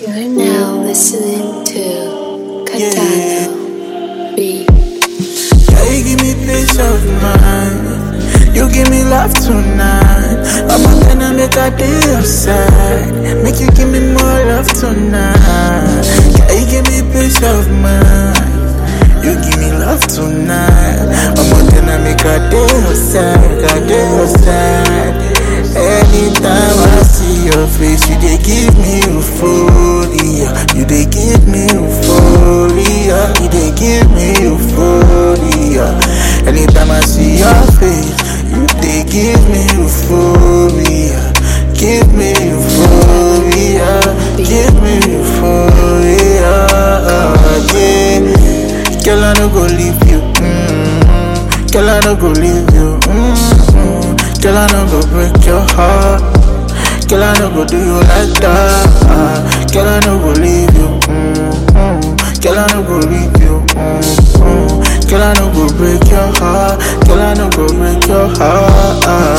You're now listening to Katano Beat. Yeah, you give me peace of mind. You give me love tonight. I'm gonna make a day outside. Make you give me more love tonight. Yeah, you give me peace of mind. You give me love tonight. I'm gonna make a day outside. A day outside. Anytime I see your face, you they give me euphoria. You they give me euphoria. You they give me euphoria. Anytime I see your face, you they give me euphoria. Give me euphoria. Give me euphoria. Yeah. Girl, I no go leave you. Mm-hmm. Girl, I no go leave you. Mm-hmm. Girl, I no go break your heart. Girl, I no go do you like that. Girl, I no go leave you. Mm-hmm. Girl, I no go leave you. Mm-hmm. Girl, I no go break your heart. Girl, I no go break your heart.